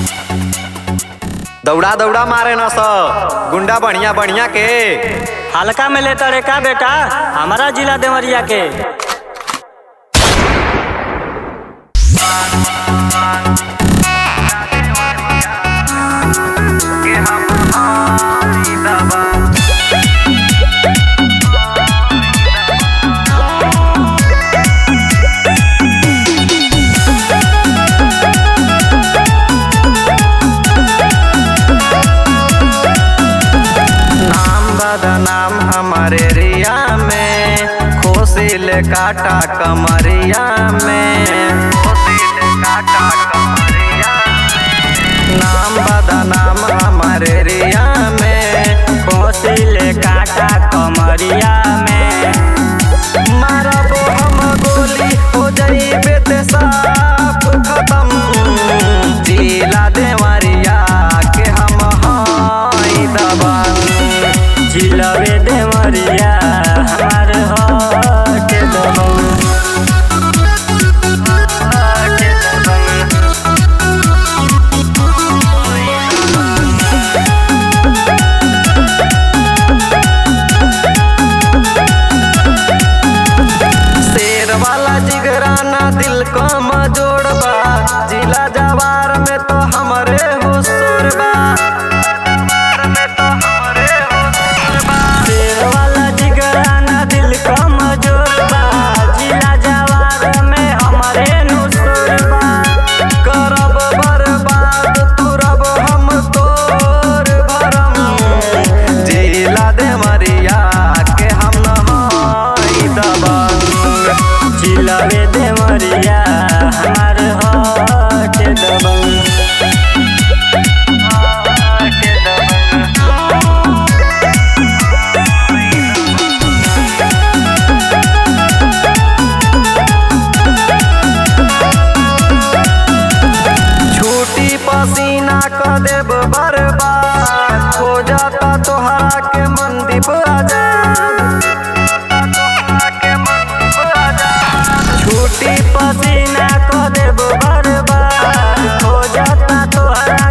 दौड़ा दौड़ा मारे न स गुंडा बढ़िया बढ़िया के हल्का में लेता रे का बेटा हमारा जिला देवरिया के नाम बदनाम हमारे रिया में खोसिल काटा कमरिया में खोसिल काटा कमरिया में नाम बदनाम हमारे रिया में कोसिल काटा कमरिया में मारबो हम गोली हो जाइबे ते साफ खत्म जिला देवरिया के हम हाई दबंग जिलबे देवरिया हमार हट दबंग हट दबंग शेर वाला जिगराना दिल कम जोड़बा जिला जवार में तो हमरे हुसूर बा शेर वाला जिगराना दिल कमजोर बा जिला जवार में हमारे नुसुर बा करब बर्बाद तुरब हम तोर भरम जिला देवरिया के हम नहाई दबंग जिलबे देवरिया हमार हट दबंग हट दबंग छूटी पसीना क देब बर्बाद हो जाता तोहरा के मंदीप आजाद छूटी पसीना को देब बर्बाद हो जाता तोहरा